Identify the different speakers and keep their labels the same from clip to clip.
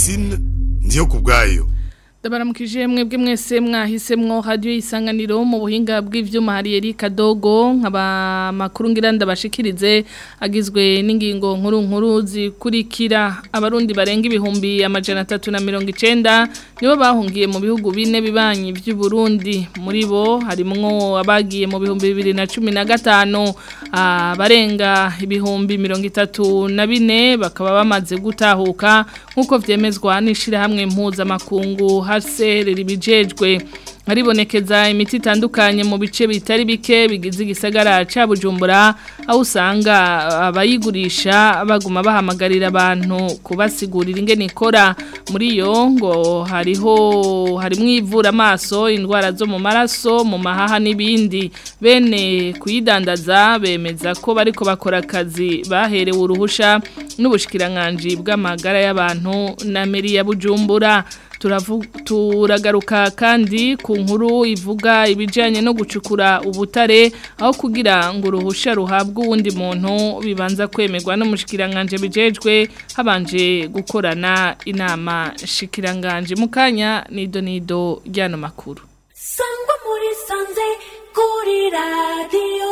Speaker 1: Francine ndiyo kubwayo
Speaker 2: Dabaramukije mwebwe mwese mwahisemwo radio isanganiro mu buhinga bw'ivyuma hari Erika Dogo nkaba makuru ngira ndabashikirize agizwe n'ingingo nkuru nkuru zikurikira abarundi barenga ibihumbi amajana 390 nibo bahungiye mu bihugu bine bibanyi by'u Burundi muri bo harimwo abagiye mu bihumbi 2015 abarenga ibihumbi 34 bakaba bamaze gutahuka nkuko vyemezwa n'ishira hamwe impuza makungu hasere ribijejwe haribonekeza imiti itandukanye mu bice bitari bike bigize igisagara ca Bujumbura aho usanga abayigurisha baguma bahamagarira abantu kubasigurira ingene ikora muri yo ngo hariho harimwo ivura amaso indwara zo mu maraso mu mahaha n'ibindi bene kuyidandaza bemeza ko bariko bakora akazi baherewe uruhusha n'ubushikiranganje bw'amagara y'abantu na meri ya Bujumbura turagaruka kandi ku nkuru ivuga ibijyanye no gucukura ubutare aho kugira ngo uruhushya ruhabwe uwundi muntu bibanza kwemerwa n'umushikiranganje bijejwe habanje gukorana inama shikiranganje mu kanya nido nido ry'ano makuru
Speaker 3: sangwa muri sanze kuri radiyo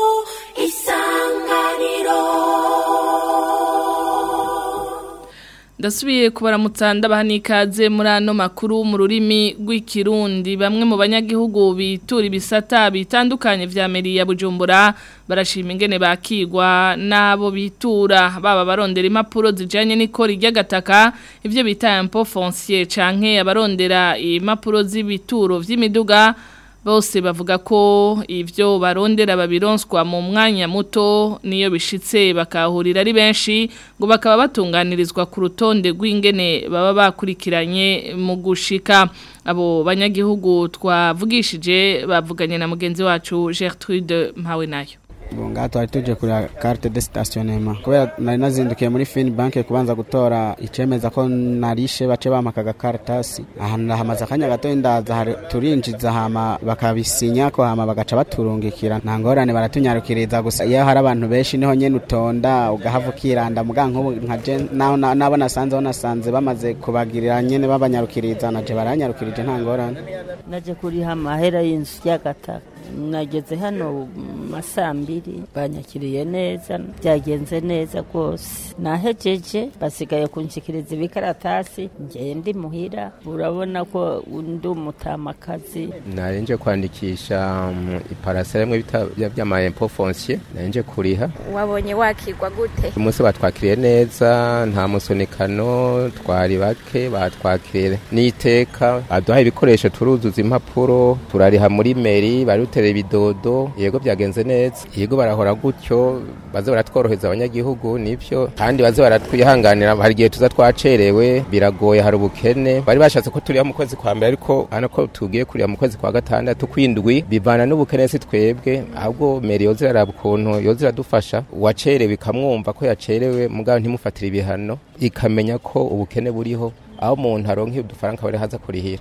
Speaker 3: isanganiro
Speaker 2: ndasubiye kubaramutsa ndabaha n'ikaze muri ano makuru mu rurimi rw'ikirundi bamwe mu banyagihugu bitura ibisata bitandukanye vya meri ya bujumbura barashima ingene bakigwa n'abo bitura baba barondera impapuro zijanye n'ikori ry'agataka ivyo bita impôt foncier canke abarondera impapuro z'ibituro vy'imiduga bose bavuga ko ivyo barondera babironswa mu mwanya muto niyo bishitse bakahurira ari benshi ngo bakaba batunganirizwa ku rutonde rw'ingene baba bakurikiranye mu gushika abo banyagihugu twavugishije bavuganye na mugenzi wacu Gertrude Mpawe nayo
Speaker 4: ngaha twari tuje kureba carte de stationnement kubera nari nazindukiye muri fin banke kubanza gutora icemeza ko narishe bace bamaka agakaratasi ahantu hamaze akanya gato ndaza turinjiza hama bakabisinya ko hama bagaca baturungikira nta ngorane baratunyarukiriza gusa iyo hari abantu benshi niho nyene utonda ugahava ukiranda muga nk'ubu nkaje nabo nasanzeho nasanze bamaze kubagirira nyene babanyarukiriza naje baranyarukirije nta ngorane
Speaker 5: naje kuriha amahera y'inzu y'agataka nageze hano masaa mbiri banyakiriye neza byagenze neza rwose nahejeje basigaye kunshikiriza ibikaratasi ngeye ndi muhira urabona ko ndi umutamakazi
Speaker 6: narenje kwandikisha iparasera imwe by'ama impôt foncier narenje kuriha
Speaker 7: wabonye wakigwa gute
Speaker 6: umunsi batwakiriye neza nta musunikano twari bake batwakiriye n'iteka baduhaye ibikoresho turuzuza impapuro turariha muri meri bari duterera ibidodo yego byagenze neza yego barahora gutyo baze baratworoheza abanyagihugu nivyo kandi baze baratwihanganira hari igihe tuza twacerewe biragoye hari ubukene bari bashatse ko turiya mu kwezi kwa mbere ariko hano ko tugiye kuriya mu kwezi kwa gatandatu kwindwi bivana n'ubukene si twebwe ahubwo meri yoza iraraba ukuntu yoza iradufasha uwacerewe ikamwumva ko yacerewe mugabo ntimufatire ibihano ikamenya ko ubukene buriho aho umuntu aronka udufaranga bari haza kurihira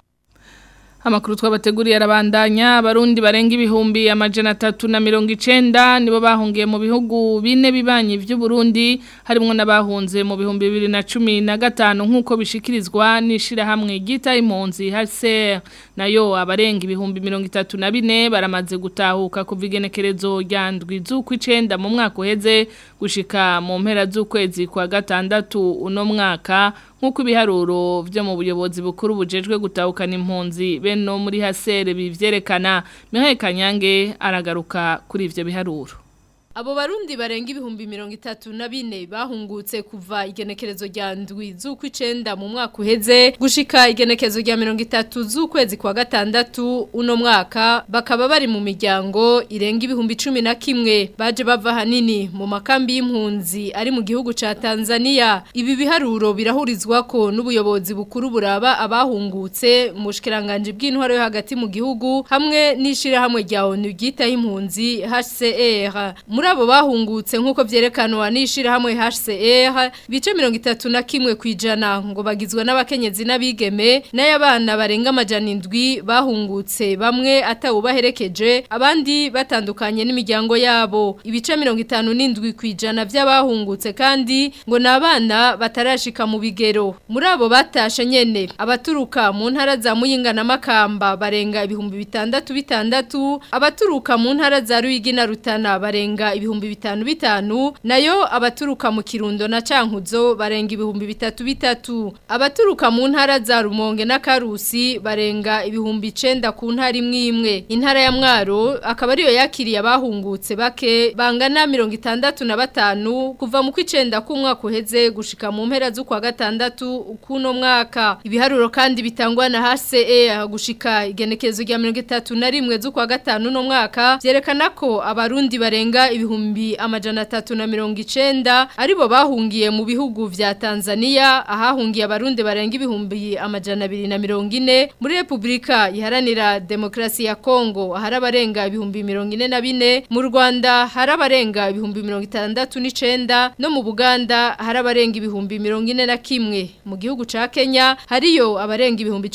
Speaker 2: Amakuru twabateguriye arabandanya abarundi barenga ibihumbi amajana atatu na mirongo icenda nibo bahungiye mu bihugu bine bibanyi vy'u Burundi harimwo n'abahunze mu bihumbi bibiri na cumi na gatanu nk'uko bishikirizwa n'ishirahamwe ryita impunzi HCR nayo abarenga ibihumbi mirongo itatu na bine baramaze gutahuka kuva igenekerezo rya ndwi z'ukw'icenda mu mwaka uheze gushika mu mpera z'ukwezi kwa gatandatu uno mwaka nk'uko ibiharuro byo mu buyobozi bukuru bujejwe gutahukana impunzi beno muri hasere bivyerekana Mihaye Kanyange aragaruka kuri ivyo biharuro
Speaker 8: Abo barundi barenga ibihumbi mirongo itatu na bine bahungutse kuva igenekerezo rya ndwi z'ukw'icenda mu mwaka uheze gushika igenekerezo rya mirongo itatu z'ukwezi kwa gatandatu uno mwaka bakaba bari mu miryango irenga ibihumbi cumi na kimwe baje bava hanini mu makambi y'impunzi ari mu gihugu ca Tanzania ibi biharuro birahurizwako n'ubuyobozi bukuru buraba abahungutse mu bushikiranganje bw'intwaro yo hagati mu gihugu hamwe n'ishirahamwe rya ONU ryitaho impunzi HCR muri muri abo bahungutse nk'uko vyerekanwa n'ishirahamwe HCR bice mirongo itatu na kimwe kwijana ngo bagizwe n'abakenyezi n'abigeme n'ay'abana barenga amajana indwi bahungutse bamwe atawubaherekeje abandi batandukanye n'imiryango yabo ibice mirongo itanu n'indwi kwijana vy'abahungutse kandi ngo ni abana batarashika mu bigero muri abo batashe nyene abaturuka mu ntara za Muyinga na Makamba barenga ibihumbi bitandatu bitandatu abaturuka mu ntara za Ruyigi na Rutana barenga ibihumbi bitanu bitanu nayo abaturuka mu Kirundo na Cankuzo barenga ibihumbi bitatu bitatu abaturuka mu ntara za Rumonge na Karusi barenga ibihumbi 9 ku ntara imwe imwe intara ya Mwaro akaba ariyo yakiriye abahungutse bake bangana 65 kuva mu kwicenda ku mwaka uheze gushika mu mpera z'ukwa gatandatu kuno mwaka ibiharuro kandi bitangwa na HCE gushika igenekezo rya 31 z'ukwa gatanu no mwaka vyerekana ko abarundi barenga ibihumbi amajana 390 aribo bahungiye mu bihugu vya Tanzania ahahungiye abarundi barenga ibihumbi amajana 240 muri Republika iharanira demokrasi ya Kongo hari abarenga ibihumbi 44 mu Rwanda hari abarenga ibihumbi 69 no mu Buganda hari abarenga ibihumbi 41 mu gihugu ca Kenya hariyo abarenga ibihumbi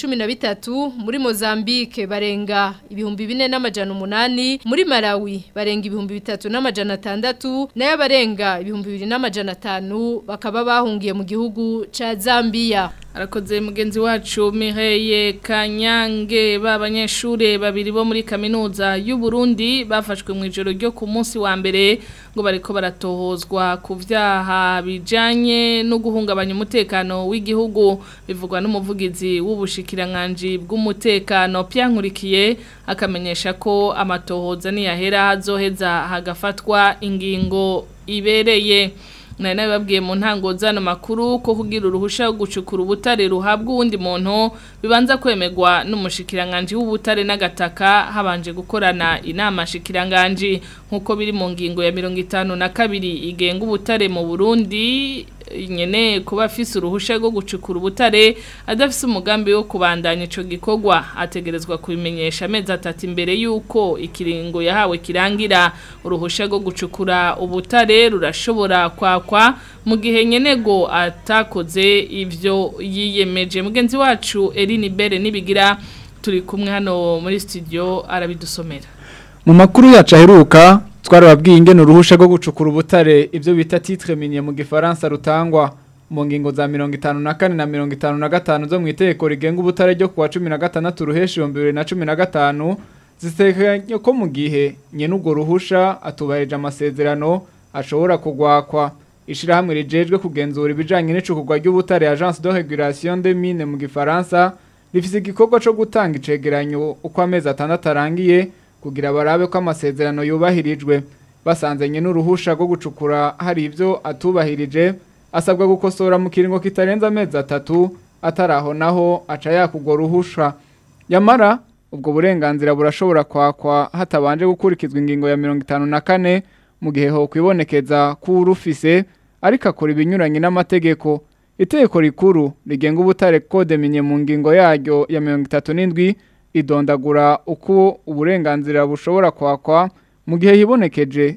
Speaker 8: 13 muri Mozambique barenga ibihumbi 4 n'amajana 8 muri Malawi barenga ibihumbi 3 n'amajana 6 nayo barenga ibihumbi 2 n'amajana 5 bakaba bahungiye mu gihugu ca Zambia
Speaker 2: arakoze mugenzi wacu Mireye Kanyange b'abanyeshure babiri bo muri kaminuza y'u Burundi bafashwe mu ijoro ryo ku munsi wa mbere ngo bariko baratohozwa ku vyaha bijanye no guhungabanya umutekano w'igihugu bivugwa n'umuvugizi w'ubushikiranganje bw'umutekano Pyankurikiye akamenyesha ko amatohoza niyahera hazoheza hagafatwa ingingo ibereye nari nabibabwiye mu ntango zano makuru ko kugira uruhusha rwo gucukura ubutare ruhabwa uwundi muntu bibanza kwemerwa n'umushikiranganje w'ubutare n'agataka habanje gukorana inama shikiranganje nk'uko biri mu ngingo ya mirongo itanu na kabiri igenga ubutare mu burundi nyene kuba afise uruhusha rwo gucukura ubutare adafise umugambi wo kubandanya ico gikorwa ategerezwa kubimenyesha amezi atatu imbere yuko ikiringo yahawe kirangira uruhusha rwo gucukura ubutare rurashobora kwakwa mu gihe nyenego atakoze ivyo yiyemeje mugenzi wacu Eline Bere nibigira turi kumwe hano muri studio arabidusomera
Speaker 9: mu makuru yacu aheruka twarababwiye ingene uruhusha rwo gucukura ubutare ibyo bita titre minier mu gifaransa rutangwa mu ngingo za mirongo itanu na kane na mirongo itanu na gatanu zo mu itegeko rigenga ubutare ryo kuwa cumi na gatandatu ruheshi ibihumbi bibiri na cumi na gatanu zitekanye ko mu gihe nyene urwo ruhusha atubahirije amasezerano ashobora kugwakwa ishirahamwe rijejwe kugenzura ibijanye n'icukurwa ry'ubutare agence de régulation des mines mu gifaransa rifise igikorwa co gutanga icegeranyo uko amezi atandatu arangiye kugira barabe ko amasezerano yubahirijwe basanzanye n'uruhusha rwo gucukura hari ibyo atubahirije asabwa gukosora mu kiringo kitarenze amezi atatu ataraho naho aca yakugwa ruhusha yamara ubwo burenganzira burashobora kwakwa hatabanje gukurikizwa ingingo ya mirongo itanu na kane mu gihe ho kwibonekeza k'urufise ariko akora ibinyuranye n'amategeko itegeko rikuru rigenga ubutare kode minye mu ngingo yaryo ya mirongo itatu n'indwi idondagura uko uburenganzira bushobora kwakwa mu gihe hibonekeje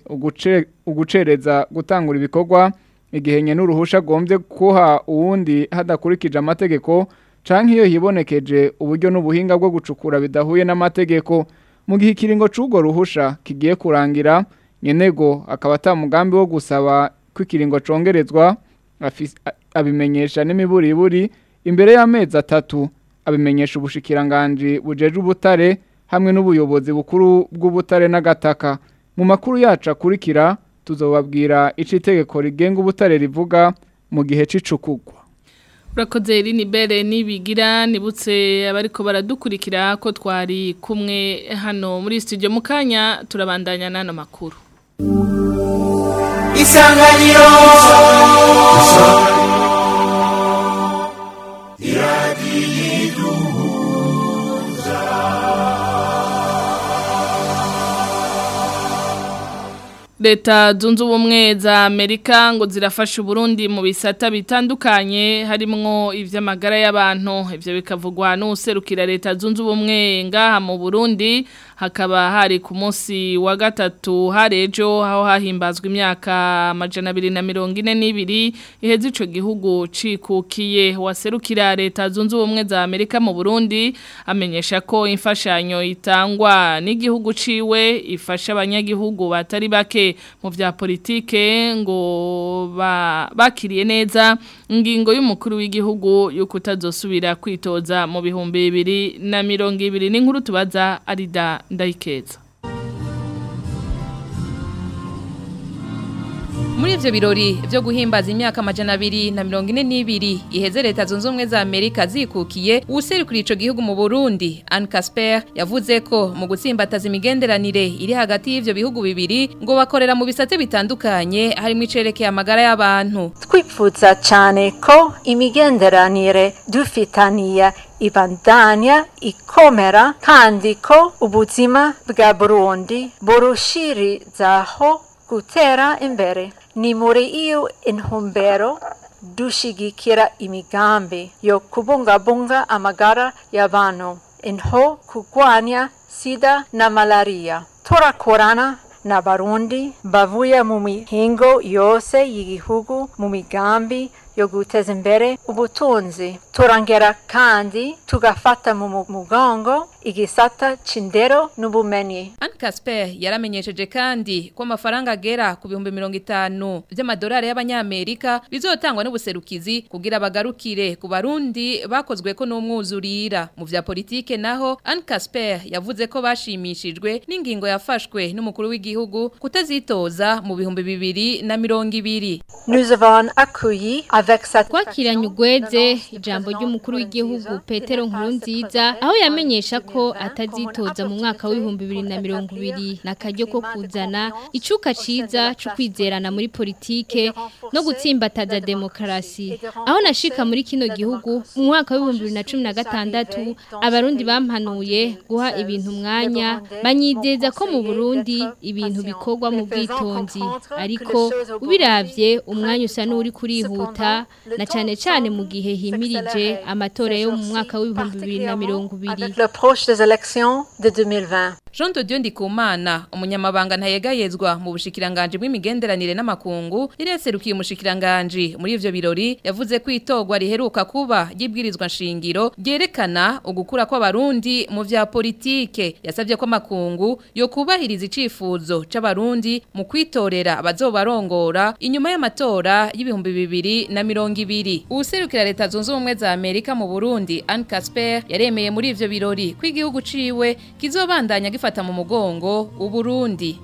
Speaker 9: ugucereza gutangura ibikorwa igihe nye n'uruhusha agombye kuha uwundi hadakurikije amategeko canke iyo hibonekeje uburyo n'ubuhinga bwo gucukura bidahuye n'amategeko mu gihe ikiringo c'urwo ruhusha kigiye kurangira nyenego akaba ata mugambi wo gusaba ko ikiringo congerezwa abimenyesha n'imiburiburi imbere y'amezi atatu abimenyesha ubushikiranganje bujeje ubutare hamwe n'ubuyobozi bukuru bw'ubutare n'agataka mu makuru yacu akurikira tuzobabwira ico itegeko rigenga ubutare rivuga mu gihe c'icukugwa
Speaker 2: urakoze rini bere nibigira nibutse abariko baradukurikira ko twari kumwe hano muri studio mu kanya turabandanya n'ano makuru
Speaker 3: isanganiro
Speaker 2: leta zunze ubumwe za Amerika ngo zirafasha Burundi mu bisata bitandukanye harimwo ivy'amagara y'abantu ivyo bikavugwa n'userukira leta zunze ubumwe ngaha mu Burundi hakaba hari ku munsi wa gatatu harejo aho hahimbazwa imyaka amajana abiri na mirongo ine n'ibiri iheze ico gihugu cikukiye waserukira leta zunze ubumwe za Amerika mu Burundi amenyesha ko imfashanyo itangwa n'igihugu ciwe ifasha abanyagihugu batari bake mu vya politike ngo ba, bakiriye neza ingingo y'umukuru w'igihugu yuko utazosubira kwitoza mu bihumbi bibiri na mirongo ibiri n'inkuru tubaza arida ndayikeza
Speaker 10: Muri ivyo birori vyo guhimbaza imyaka amajana abiri na mirongo ine n'ibiri iheze leta zunze ubumwe za Amerika zikukiye uwuserukira ico gihugu mu Burundi Anne Casper yavuze ko mu gutsimbataza imigenderanire iri hagati y'ivyo bihugu bibiri ngo bakorera mu bisate bitandukanye harimo icerekeye amagara y'abantu
Speaker 11: twipfuza cyane ko imigenderanire dufitaniye ibandanya ikomera kandi ko ubuzima bwa Burundi burushirizaho gutera imbere ni muri iyo intumbero dushigikira imigambi yo kubungabunga amagara y'abantu inho kurwanya sida na malaria turakorana n'abarundi bavuye mu mihingo yose y'igihugu mu migambi yo guteza imbere ubutunzi turongera kandi tugafata mu mugongo igisata c'indero n'ubumenyi
Speaker 10: Anne Casper yaramenyesheje kandi ko amafaranga agera ku bihumbi mirongo itanu by'amadolari y'abanyamerika bizotangwa n'ubuserukizi kugira bagarukire ku barundi bakozwe ko n'umwuzurira mu vya politike naho Anne Casper yavuze ko bashimishijwe n'ingingo yafashwe n'umukuru w'igihugu kutazitoza mu bihumbi bibiri na mirongo ibiri
Speaker 11: Nous avons accueilli avec cette
Speaker 12: twakiranye ugweze ijambo ry'umukuru w'igihugu Petero Nkurunziza aho yamenyesha ko atazitoza mu mwaka w'ibihumbi bibiri na mirongo ibiri na karyo ko kuzana icuka ciza co kwizerana muri politike no gutsimbataza demokarasi aho nashika muri kino gihugu mu mwaka w'ibihumbi bibiri na cumi na gatandatu abarundi bampanuye guha ibintu umwanya banyizeza ko mu Burundi ibintu bikorwa mu bwitonzi ariko ubiravye umwanya usa n'uri kurihuta na cane cane mu gihe himirije amatora yo mu mwaka w'ibihumbi bibiri na mirongo ibiri
Speaker 11: avec l'approche des élections de 2020.
Speaker 10: Jean de Dieu Ndikumana umunyamabanga ntayegayezwa mu bushikiranganje bw'imigenderanire n'amakungu rireserukiye umushikiranganje muri ivyo birori yavuze ko itogwa riheruka kuba yibwirizwa nshingiro ryerekana ugukura kw'abarundi mu vya politike yasavye ko amakungu yo kubahiriza icifuzo c'abarundi mu kwitorera abazobarongora inyuma y'amatora y'ibihumbi bibiri na mirongo ibiri uwuserukira leta zunze ubumwe za Amerika mu Burundi Anne Casper yaremeye muri ivyo birori ko igihugu ciwe kizobandanya gifata mu mugongo uburundi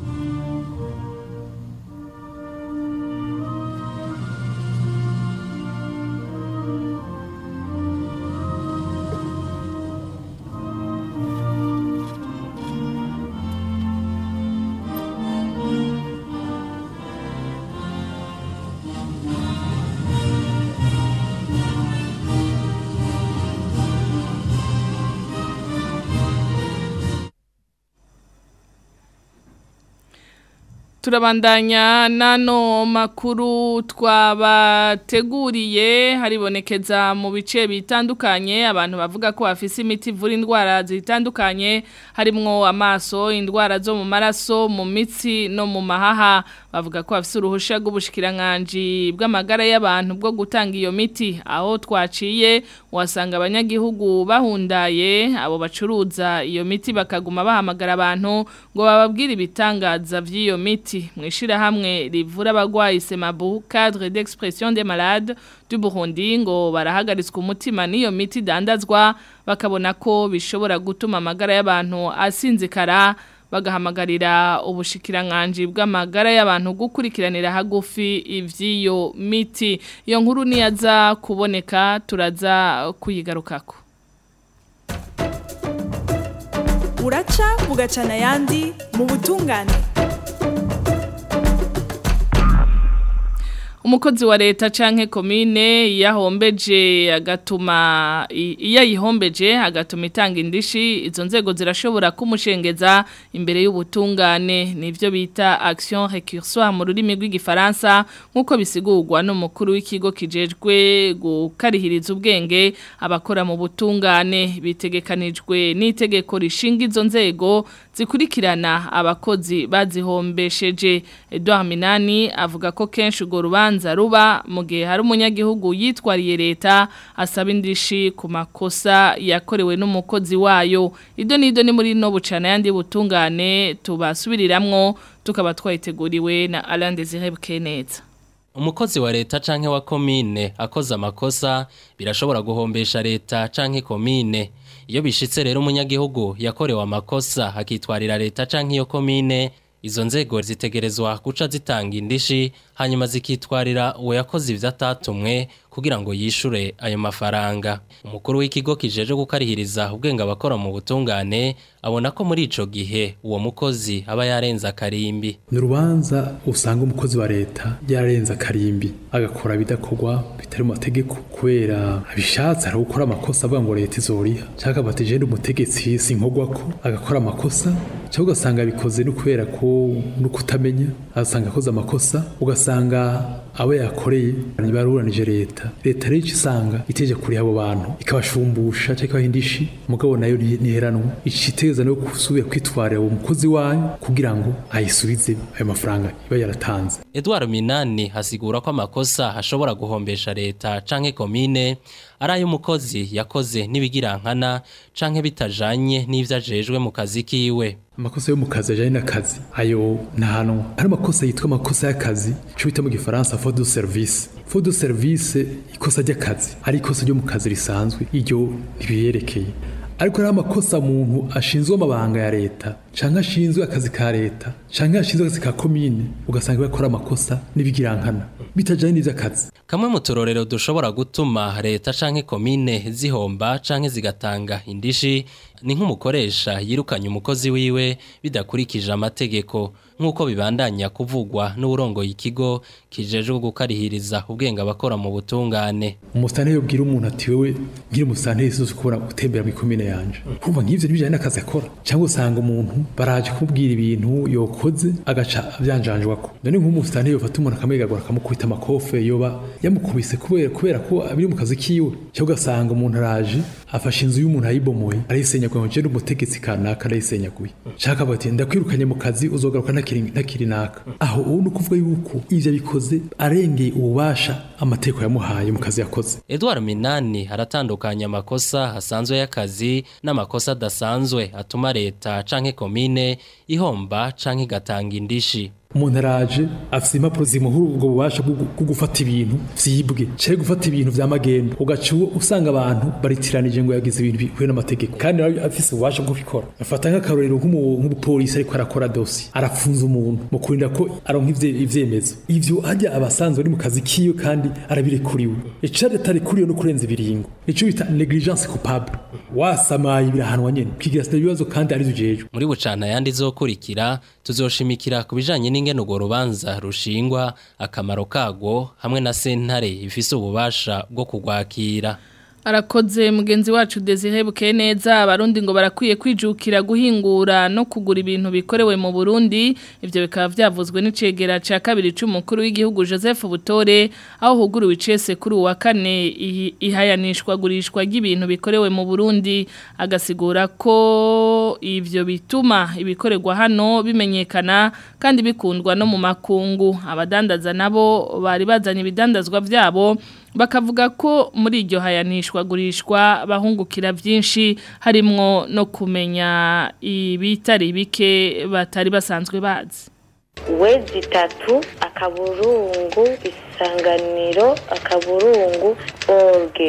Speaker 2: turabandanya nano makuru twabateguriye haribonekeza mu bice bitandukanye abantu bavuga ko bafise imiti ivura indwara zitandukanye harimwo amaso indwara zo mu maraso mu mitsi no mu mahaha bavuga ko bafise uruhusha rw'ubushikiranganje bw'amagara y'abantu bwo gutanga iyo miti aho twaciye wasanga abanyagihugu bahundaye abo bacuruza iyo miti bakaguma bahamagara abantu ngo bababwire ibitangaza vy'iyo miti mwishira hamwe rivura abagwayi Semabu cadre d'expression des malades du Burundi ngo barahagaritswe umutima n'iyo miti dandazwa bakabona ko bishobora gutuma amagara y'abantu asinzikara bagahamagarira ubushikiranganje bw'amagara y'abantu gukurikiranira hagufi ivy'iyo miti iyo nkuru niyaza kuboneka turaza kuyigarukako
Speaker 13: uraca bugacana ayandi mu butungane
Speaker 2: umukozi wa leta canke komine yahombeje agatuma iyo yihombeje agatuma itanga indishi izo nzego zirashobora kumushengeza imbere y'ubutungane nivyo bita action récursoire mu rurimi rw'igifaransa nkuko bisigurwa n'umukuru w'ikigo kijejwe gukarihiriza ubwenge abakora mu butungane bitegekanijwe n'itegeko rishinga izo nzego zikurikirana abakozi bazihombesheje Edouard Minani avuga ko kenshi urwo rubanza ruba mu gihe hari umunyagihugu yitwariye leta asaba indishi ku makosa yakorewe n'umukozi wayo ido nido ni muri no bucana yandi butungane tubasubiriramwo tukaba twayiteguriwe na Alain Désiré Bukeneza
Speaker 14: umukozi wa leta canke wa komine akoze amakosa birashobora guhombesha leta canke komine iyo bishitse rero umunyagihugu yakorewe amakosa akitwarira leta canke iyo komine izo nzego zitegerezwa guca zitanga indishi hanyuma zikitwarira uwo yakoze ivyo atatumwe kugira ngo yishure ayo mafaranga umukuru w'ikigo kijeje gukarihiriza ubwenge abakora mu butungane abona ko muri ico gihe uwo mukozi aba yarenza akarimbi
Speaker 15: ni urubanza usanga umukozi wa leta yarenza akarimbi agakora bidakorwa bitari mu mategeko kubera abishatse ari gukora amakosa avuga ngo leta izoriha cyangwa bati jende umutegetsi sinkorwa ko agakora amakosa cyangwa ugasanga abikoze no kubera ko no kutamenya agasanga akoze amakosa ugasanga abo yakoreye ntibaruranije leta leta rero icyo isanga iteje kuri abo bantu ikabashumbusha cyangwa ikabaha indishi mugabo nayo ntiheranwa iciteza no gusubira kwitwarira uwo mukozi wayo kugira ngo ayisubize ayo mafaranga iba yaratanze
Speaker 14: Edouard Minani hasigura ko amakosa ashobora guhombesha leta canke komine ari ay'umukozi yakoze n'ibigirankana canke bitajanye n'ivyo ajejwe mu kazi kiwe
Speaker 15: amakosa yo mu kazi ajyanye n'akazi ayo ntahanwa hari amakosa yitwa amakosa y'akazi cyo bita mu gifaransa fo du service fo du service ikosa ry'akazi ari ikosa ryo mu kazi risanzwe iryo ntibiyerekeye ariko hari amakosa umuntu ashinzwe amabanga ya leta cyangwa ashinzwe akazi ka leta cyangwa ashinzwe akazi ka komine ugasanga bakora amakosa n'ibigirankana bitajyanye n'iby'akazi
Speaker 14: kamwe mu turorero dushobora gutuma leta canke komine zihomba canke zigatanga indishi ni nk'umukoresha yirukanye umukozi wiwe bidakurikije amategeko nk'uko bibandanya kuvugwa n'uburongoye ikigo kijejwe gukarihiriza ubwenge abakora mu butungane
Speaker 15: umusitani yobwira umuntu ati wewe ngira umusitani yisuze kubona gutembera mu ikomine yanje kumva nk'ivyo ntibijanye n'akazi akora cyangwa usanga umuntu baraje kumubwira ibintu yokoze agaca avyanjanjwako none nk'umusitani yofata umuntu akamwegagura akamukubita amakofe yoba yamukubise kubera kubera ko biri mu kazi kiwe cyangwa ugasanga umuntu araje afashe inzu y'umuntu ayibomoye arayisenyaguye ngo jende umutegetsi kanaka arayisenyaguye shaka bati ndakwirukanye mu kazi uzogaruka ntakiri ntakiri naka aho ubu ni ukuvuga yuko ivyo bikoze arengeye ububasha amategeko yamuhaye mu kazi yakoze
Speaker 14: Edouard Minani aratandukanya amakosa asanzwe y'akazi n'amakosa adasanzwe atuma leta canke komine ihomba canke igatanga indishi
Speaker 15: umuntu araje afite impapuro zimuha ubwo bubasha bwo gufata ibintu vyibwe cyari gufata ibintu vya magendo ugaca usanga abantu baritiranije ngo yagize ibintu bihuye n'amategeko kandi nawe afise ububasha bwo kubikora afata nk'akarorero nk'umupolisi ariko arakora dosi arafunza umuntu mu kurinda ko aronka ivyemezo ivyo hajya abasanzwe ari mu kazi kiwe kandi arabirekuriwe icari atarekuriwe no kurenza ibiringo nico bita negligence coupable wasamaye birahanwa nyene kigira sida ibibazo kandi ari ujejwe
Speaker 14: muri bucana yandi zokurikira tuzoshimikira ku bijanye n'ingene urwo rubanza rushingwa akamaro kagwo hamwe na sentare ifise ububasha bwo kugwakira
Speaker 2: arakoze mugenzi wacu Desire Bukeneza abarundi ngo barakwiye kwijukira guhingura no kugura ibintu bikorewe mu Burundi ivyo bikaba vyavuzwe n'icegera ca kabiri c'umukuru w'igihugu Joseph Butore aho huguruwe icese kuri uwa kane ihayanishwa gurishwa ry'ibintu bikorewe mu Burundi agasigura ko ivyo bituma ibikorerwa hano bimenyekana kandi bikundwa no mu makungu abadandaza nabo bari bazanye ibidandazwa vyabo bakavuga ko muri iryo hayanishwa gurishwa bahungukira byinshi harimwo no kumenya ibitari bike batari basanzwe bazi
Speaker 16: wezi itatu akaburungu isanganiro akaburungu orge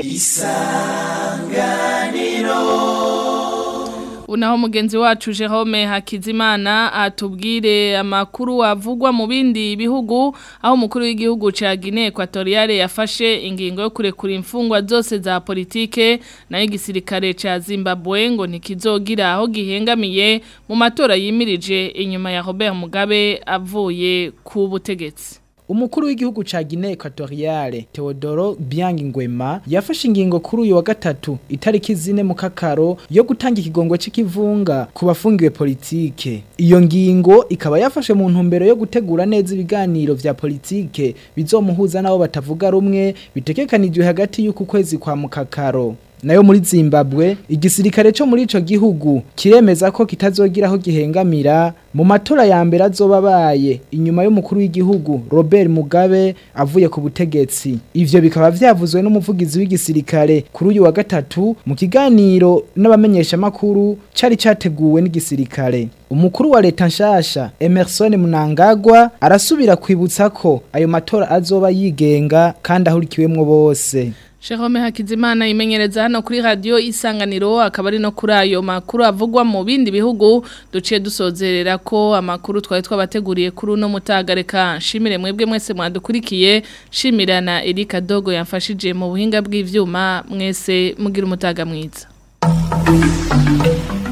Speaker 3: isanganiro
Speaker 2: Unaho mugenzi wacu Jerome Hakizimana atubwire amakuru avugwa mu bindi bihugu aho umukuru w'igihugu ca Guinea Equatoriale yafashe ingingo yo kurekura imfungwa zose za politike na igisirikare ca Zimbabwe ngo ntikizogira aho gihengamiye mu matora yimirije inyuma ya Robert Mugabe avuye ku butegetsi
Speaker 17: umukuru w'igihugu ca Guinea Equatoriale Teodoro Biang Ngwema yafashe ingingo kuri uyu wa gatatu itariki zine mu kakaro yo gutanga ikigongo c'ikivunga ku bafungiwe politike iyo ngingo ikaba yafashe mu ntumbero yo gutegura neza ibiganiro vya politike bizomuhuza nabo batavuga rumwe bitekekanijwe hagati y'uku kwezi kwa mukakaro nayo muri Zimbabwe igisirikare cyo muri ico gihugu kiremeza ko kitazogira aho gihengamira mu matora ya mbere azoba baye inyuma y'umukuru w'igihugu Robert Mugabe avuye ku butegetsi ivyo bikaba vyavuzwe n'umuvugizi w'igisirikare kuri uyu wa gatatu mu kiganiro n'abamenyesha makuru cari categuwe n'igisirikare umukuru wa leta nshasha Emerson Mnangagwa arasubira kwibutsa ko ayo matora azoba yigenga kandi ahurikiwemwo bose
Speaker 2: Jerome Hakizimana imenyereza hano kuri radio isanganiro akaba ari no kuri ayo makuru avugwa mu bindi bihugu duciye dusozerera ko amakuru twari twabateguriye kuri uno mutagareka shimire mwebwe mwese mwadukurikiye shimira na Erika Dogo yamfashije mu buhinga bw'ivyuma mwese mugira umutaga mwiza